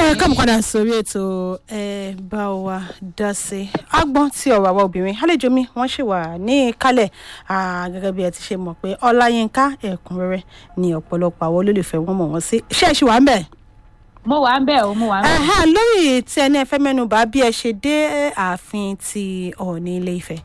ẹ káàmù padà sórí ètò ẹ bá wa dá sí agbọn tí ọ̀rọ̀ àwa obìnrin àlejò mi wọ́n ṣì wà ní kálẹ̀ gẹ́gẹ́ bí ẹ ti ṣe mọ̀ pé ọláyínká ẹ̀kúnrẹ́rẹ́ ni ọ̀pọ̀lọpọ̀ àwọn olólùfẹ́ wọn mọ̀ wọ́n sí ṣé ẹ ṣì wà ń bẹ̀. mo wà ń bẹ̀ o mo wà ń bẹ̀. Ẹhẹ́, lórí tí ẹni ẹ fẹ́ mẹ́nu bà bí ẹ ṣe dé ààfin ti ọ̀ọ̀ni ilé ifẹ̀.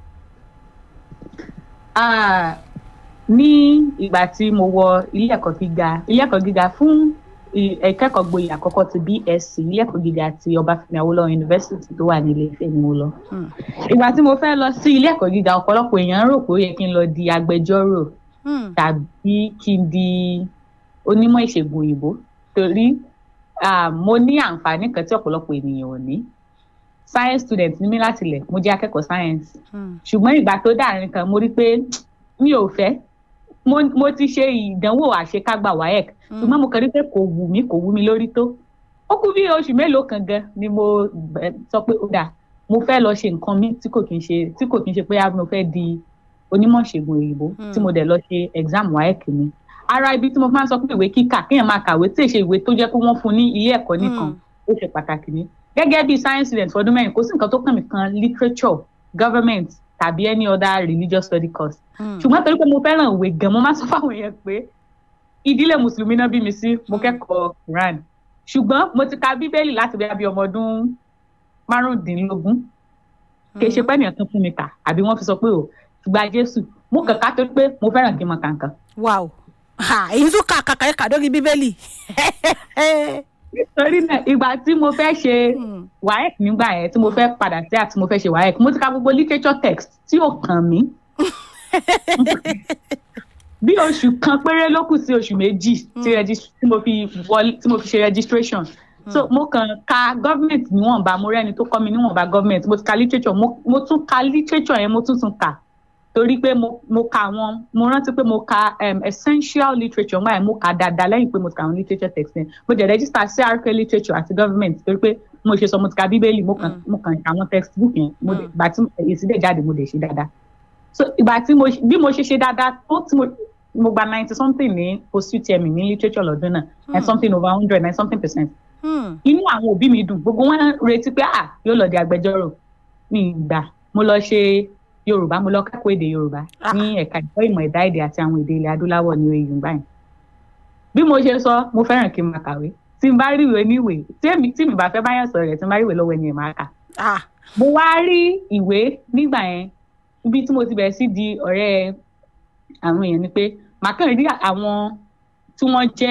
Ah, ní ìgbà tí mo wọ ilé ẹ̀kọ́ gíga ilé ẹ̀kọ́ gíga fún i- ìkẹ́kọ̀ọ́ gboyè àkọ́kọ́ ti BSc ilé ẹ̀kọ́ gíga ti Ọbáfẹ́mi Awólọ́wọ̀ University tó wà ní Ilé Ifẹ̀ ni mo lọ. Hmm. ìgbà tí mo fẹ́ lọ sí ilé ẹ̀kọ́ gíga ọ̀pọ̀lọpọ̀ èèyàn rò pé ó yẹ kí n lọ di agbẹjọ́rò Hmm. tàbí kí n di onímọ̀ ìṣègùn òyìnbó torí ah, mo ní àǹfààní kan tí ọ̀pọ̀lọpọ̀ ènìyàn ò ní science student ní mí láti lẹ̀ mo jẹ́ akẹ́kọ̀ọ́ science Hmm. ṣùgbọ́n ìgbà tó dàrin kan mo rí pé mi ò fẹ́ mo mo ti ṣe ìdánwò àṣekágbà waec ṣùgbọ́n mo kàn rí pé kò wù mí kò wù mí lórí tó ó kú bí oṣù mélòó kan gan ni mo bẹ̀- sọ pé ó dà mo fẹ́ lọ ṣe nǹkan mi tí kò kí n ṣe tí kò kí n ṣe pé ah, mo fẹ́ di onímọ̀ ìṣègùn òyìnbó Hmm. tí mo dẹ̀ lọ ṣe exam waec mi ara ibi tí mo máa ń sọ pé ìwé kíkà kéèyàn máa kàwé tí èṣe ìwé tó jẹ́ pé wọ́n fún ní ilé ẹ̀kọ́ nìkan Hmm. ó ṣe pàtàkì ní gẹ́gẹ́ bí science student fọdún mẹ́rin kò sí nǹkan tó kàn mí kan literature government tàbí any other religious study course Hmm. ṣùgbọ́n torí pé mo fẹ́ràn ìwé gan mo máa sọ fáwọn èèyàn pé ìdílé mùsùlùmí náà bí mi sí mo kẹ́kọ̀ọ́ Quran ṣùgbọ́n mo ti ka bíbélì láti bí abí ọmọ ọdún márùndínlógún kì í ṣe pé ènìyàn kan fún mi kà àbí wọ́n fi sọ pé o gba Jésù mo kàn ká torí pé mo fẹ́ràn kí n mọ kàǹkàn wow ha èyí tún kà kàkà ẹ̀ka lórí bíbélì. nítorí náà ìgbà tí mo fẹ́ ṣe Hmm. waec nígbà yẹn tí mo fẹ́ padà sí àti mo fẹ́ ṣe waec mo ti ka gbogbo literature text tí ò kàn mí bí oṣù kan péré ló kù sí oṣù méjì tí regis- tí mo fi wọlé tí mo fi ṣe registration so mo kàn ka government níwọ̀nba mo rẹ́ni tó kọ́ mi níwọ̀nba government mo ti ka literature mo, mo tún ka literature yẹn mo tún tún kà torí pé mo mo ka àwọn mo rántí pé mo ka um, essential literature wáyé mo kà dáadáa lẹ́yìn pé mo ti ka àwọn literature text yẹn mo dẹ̀ register CRK literature àti government torí pé mo ṣe sọ mo ti ka bíbélì mo kàn mo kàn ka àwọn textbook yẹn mo dẹ̀ ìgbà tí èsì dẹ̀ jáde mo dẹ̀ ṣe dáadáa so ìgbà tí mo bí mo ṣe ṣe dáadáa tó tí mo mo gba ninety something ní post UTME ní literature lọ́dún náà and something over hundred and something percent Hmm. inú àwọn òbí mi dùn gbogbo wọn retí pé à yóò lọ di agbẹjọ́rò mi gbà mo lọ ṣe yorùbá mo lọ kẹ́kọ̀ọ́ èdè yorùbá Ah. ní ẹ̀ka ìkọ́ ìmọ̀ ẹ̀dá èdè àti àwọn èdè ilẹ̀ adúláwọ̀ ní oyè yorùbá yẹn bí mo ṣe sọ mo fẹ́ràn kí n máa kàwé tí n bá rí ìwé níwèé tí èmi tí mi bá fẹ́ báyàn sọ̀rọ̀ rẹ̀ tí n bá rí ìwé lọ́wọ́ ẹni ẹ̀ máa kà ah mo wá rí ìwé nígbà yẹn ibi tí mo ti bẹ̀rẹ̀ sí di ọ̀rẹ́ àwọn èèyàn ni pé màá kàn rí àwọn tí wọ́n jẹ́